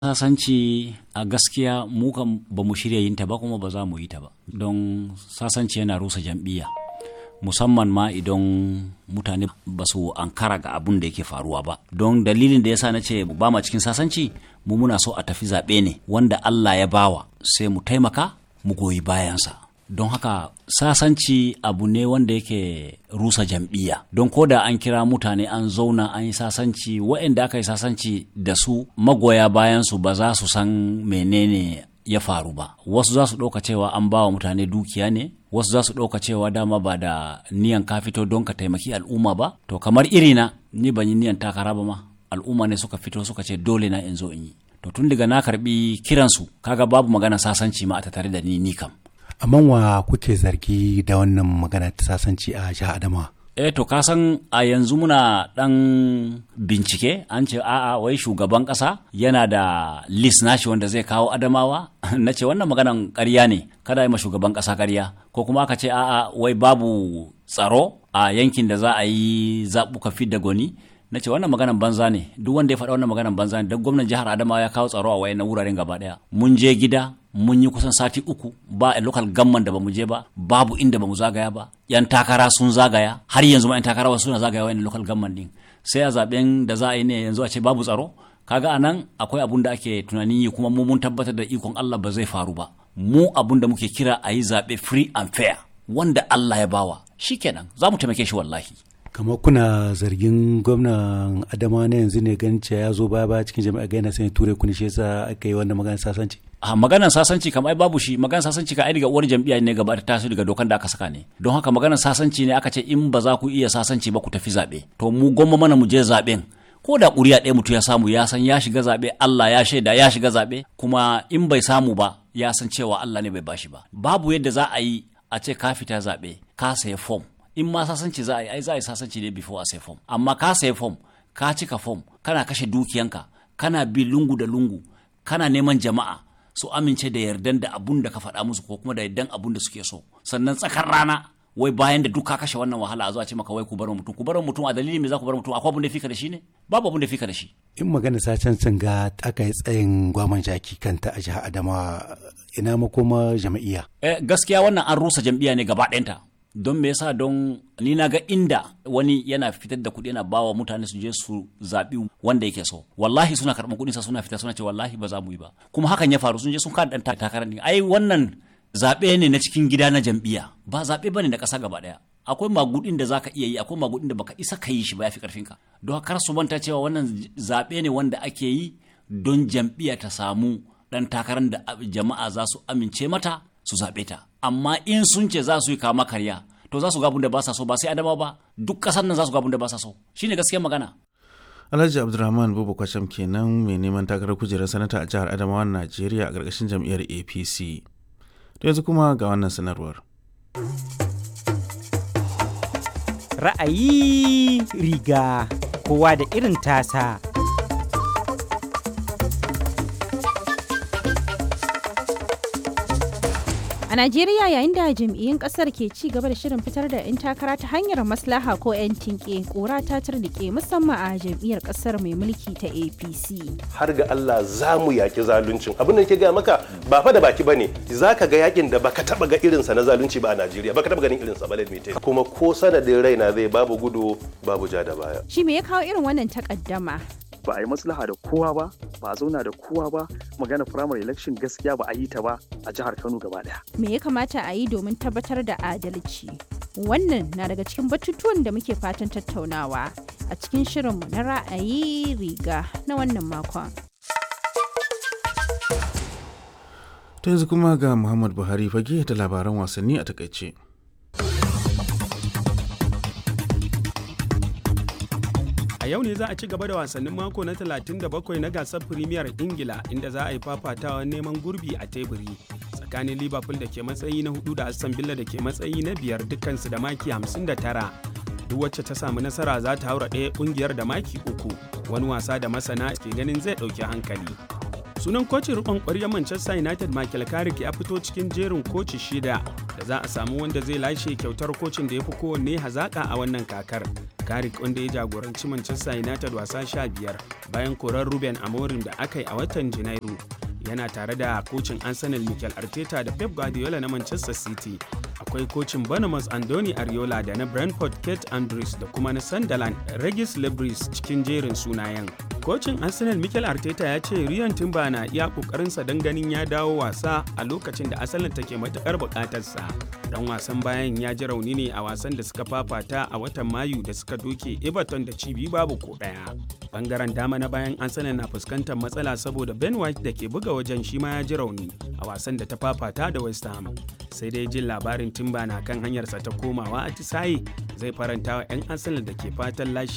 sasanci a gaskiya mu kan ba mu shirya yin ta ba kuma ba za mu yi ta ba don sasanci yana rusa jam'iyya musamman ma idan mutane ba su ankara ga abun da yake faruwa ba don dalilin da yasa na ce ba ma cikin sasanci mu muna so a tafi zaɓe ne wanda Allah ya bawa sai mu taimaka mu goyi bayansa don haka sasanci abu ne wanda yake rusa jam'iyya don ko da an kira mutane an zauna an yi sasanci waɗanda aka yi sasanci da su magoya bayansu ba za su san menene ya faru ba wasu za su ɗauka cewa an ba wa mutane dukiya ne wasu za su ɗauka cewa dama ba da niyan ka fito don ka taimaki al'umma ba to kamar irina ni ban yi niyan takara ba ma al'umma ne suka fito suka ce dole na in zo in yi to tun daga na karbi kiransu kaga babu magana sasanci ma a tattare da ni ni kam amma wa kuke zargi da wannan magana ta sasanci a jihar Adamawa eh to ka san a yanzu muna dan bincike an ce a'a wai shugaban kasa yana da list nashi wanda zai kawo adamawa na ce wannan maganan ƙarya ne kada yi ma shugaban kasa ƙarya ko kuma aka ce a'a wai babu tsaro a yankin da za a yi zaɓuka fidda gwani na ce wannan maganan banza ne duk wanda ya faɗa wannan maganan banza ne don gwamnan jihar adamawa ya kawo tsaro a wayannan wuraren gaba ɗaya mun je gida mun yi kusan sati uku ba a local gamman da bamu je ba babu inda bamu zagaya ba yan takara sun zagaya har yanzu ma yan takara wasu suna zagaya wayannan local gamman din sai a zaben da za a yi ne yanzu a ce babu tsaro kaga anan akwai abun da ake tunanin yi kuma mu mun tabbatar da ikon Allah ba zai faru ba mu abun da muke kira a yi zaɓe free and fair wanda Allah ya bawa shikenan za mu taimake shi wallahi kamar kuna zargin gwamnan adama na yanzu ne ganin cewa ya zo baya baya cikin jami'a ga yana sanya ture kuni shi yasa aka yi wannan maganar sasanci a maganar sasanci kam ai babu shi maganar sasanci ka ai daga uwar jam'iyya ne gaba ta taso daga dokan da aka saka ne don haka maganar sasanci ne aka ce in ba za ku iya sasanci ba ku tafi zaɓe to mu gwamma mana mu je zaɓen ko da ƙuri'a ɗaya mutum ya samu ya san ya shiga zaɓe Allah ya shaida ya shiga zaɓe kuma in bai samu ba ya san cewa Allah ne bai bashi ba babu yadda za a yi a ce ka fita zaɓe ka saya fom in ma sasanci za a yi ai za a yi sasanci ne before a sai fom amma ka sai fom ka cika fom kana kashe dukiyanka kana bi lungu da lungu kana neman jama'a su amince da yardan da abun da ka faɗa musu ko kuma da yardan abun da suke so sannan tsakar rana wai bayan da duk ka kashe wannan wahala a zuwa ce maka wai ku bar mutum ku bar mutum a dalilin me za ku bar mutum akwai abun da fika da shi ne babu abun da fika da shi in magana sacen sun ga aka yi tsayin gwaman jaki kanta a jihar adamawa ina makoma jam'iyya eh gaskiya wannan an rusa jam'iyya ne gaba ɗayanta don me yasa don ni na ga inda wani yana fitar da kuɗi yana bawa mutane su je su zaɓi wanda yake so wallahi suna karɓar kuɗin sa suna fita suna ce wallahi ba za mu yi ba kuma hakan ya faru sun je sun kada ɗan takarar ne ai wannan zaɓe ne na cikin gida na jam'iyya ba zaɓe bane na ƙasa gaba ɗaya akwai magudin da zaka iya yi akwai magudin da baka isa ka yi shi ba yafi karfin ka don kar su manta cewa wannan zaɓe ne wanda ake yi don jam'iyya ta samu ɗan takarar da jama'a za su amince mata su zaɓe ta amma in sun ce za su yi kama karya to za su ga da ba sa so ba sai adama ba duk ƙasar nan za su ga da ba sa so shine gaskiyar magana Alhaji Abdulrahman Bubu Kwasham kenan mai neman takarar kujerar sanata a jihar Adamawa Najeriya a ƙarƙashin jam'iyyar APC. To yanzu kuma ga wannan sanarwar. Ra'ayi riga kowa da irin tasa. A Najeriya yayin da jam'iyyun kasar ke ci gaba da shirin fitar da 'yan takara ta hanyar maslaha ko 'yan tinke kora ta turnike musamman a jam'iyyar kasar mai mulki ta APC. Har ga Allah za mu yaki zaluncin. Abin da ke gaya maka ba fa da baki bane. Za ka ga yakin da baka taba ga irinsa na zalunci ba a Najeriya. Baka taba ganin irinsa ba mai Kuma ko sanadin raina zai babu gudu babu ja da baya. Shi me ya kawo irin wannan takaddama? ba a yi maslaha da kowa ba ba a zauna da kowa ba magana primary election gaskiya ba a yi ta ba a jihar kano gaba daya me ya kamata a yi domin tabbatar da adalci wannan na daga cikin batutuwan da muke fatan tattaunawa a cikin shirinmu na ra'ayi riga na wannan makon ta yanzu kuma ga muhammad buhari fage da labaran wasanni a takaice A yau ne za a ci gaba da wasannin mako na 37 na gasar Premier Ingila inda za a yi fafatawa neman gurbi a teburi tsakanin Liverpool da ke matsayi na hudu da Aston Villa da ke matsayi na biyar dukkansu da maki 59. Duk wacce ta samu nasara za ta haura ɗaya ƙungiyar da maki uku wani wasa da masana ke ganin zai ɗauki hankali. Sunan kocin rikon ƙwaryar Manchester United Michael Carrick ya fito cikin jerin koci shida da za a samu wanda zai lashe kyautar kocin da ya fi kowanne hazaƙa a wannan kakar. Carrick wanda ya jagoranci Manchester United wasa 15 bayan korar Ruben Amorim da aka yi a watan Janairu yana tare da kocin Arsenal Mikel Arteta da Pep Guardiola na Manchester City. Akwai kocin Bournemouth Andoni Ariola da na Brentford Kate Andrews da kuma na Sunderland Regis Lebris cikin jerin sunayen. Kocin Arsenal Mikel Arteta ya ce Ryan Timber na iya kokarinsa don ganin ya dawo wasa a lokacin da Arsenal take matukar bukatarsa. Dan wasan bayan ya ji rauni ne a wasan da suka fafata a watan Mayu da suka doke Everton da cibi babu ko daya. Bangaren dama na bayan Arsenal na fuskantar matsala saboda Ben White da ke buga wajen shi ma ya ji rauni a wasan da ta fafata da West Ham. Sai dai jin labarin Timber na kan hanyarsa ta komawa a Tisaye zai faranta wa 'yan Arsenal da ke fatan lashe